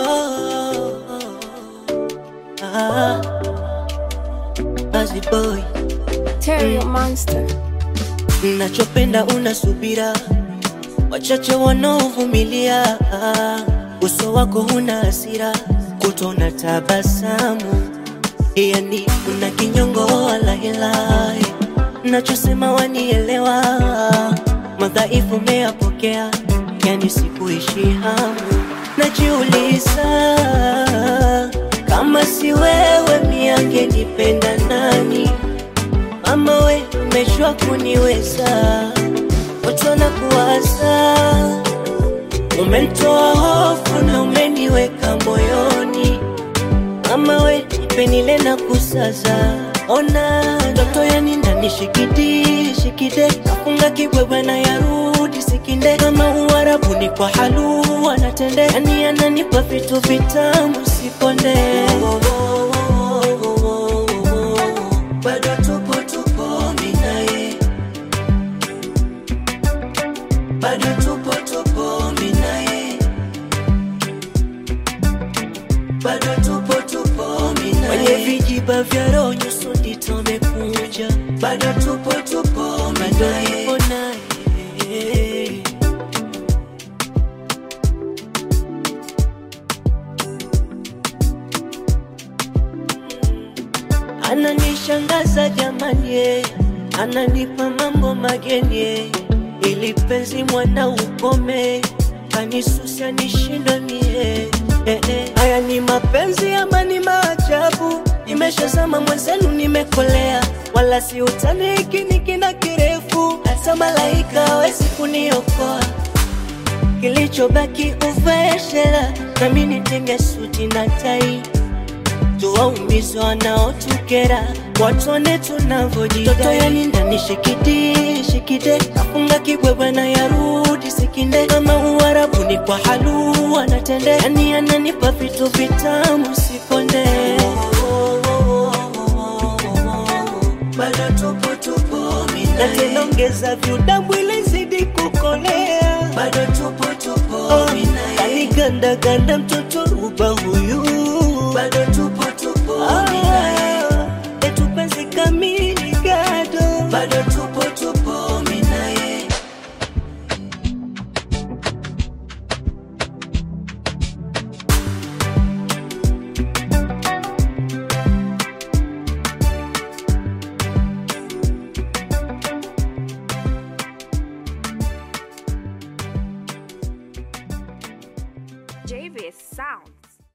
ah, Buzzy boy Terrio Monster. Nachopenda una subira, wachache wanaovumilia. Uso wako huna hasira, kutona tabasamu, yani una kinyongo wala hila. Nachosema wanielewa, madhaifu meyapokea, yani sikuishi hamu. Najiuliza kama si wewe, miangenipenda nani? Mama we umeshwa kuniweza, watu wanakuwaza, umenitoa hofu na umeniweka moyoni. Mama we nipe nile na kusaza, ona ndoto yani ndani shikidi shikide, kafunga kibwebwe na yarudi sikinde, kama uarabu ni kwa halu anatende, yani ananipa vitu vitamu sikonde bado tupo tupo minaye, bado tupo tupo minaye, bado tupo tupo minaye, kwenye vijiba vya roho nyuso ndito amekuja, bado tupo tupo minaye, bado tupo naye. Ananishangaza jamani, eh, ananipa mambo mageni, eh, ili penzi mwana ukome, kanisusia nishindwe mie. Eh, eh, haya ni mapenzi ama ni maajabu? Nimeshazama mwenzenu, nimekolea, wala si utani, hiki ni kina kirefu, hata malaika hawezi kuniokoa kilichobaki uvae shela, nami nitenge suti na tai tuwaumize wanaotukera, watone tunavyojidai. Toto yani ndani shikidi shikide, kafunga kibwebwe na yarudi sikinde, kama uarabu ni kwa halu anatende, yani ananipa vitu vitamu sikonde. Bado tupo tupo minaye, na tena ongeza viudamu ili zidi kukolea. Bado tupo tupo oh, minaye, kaniganda ganda mtoto ruba huyu bado tupo tupo minaye, etu penzi kamili gado, bado tupo tupo minaye. JVS Sound.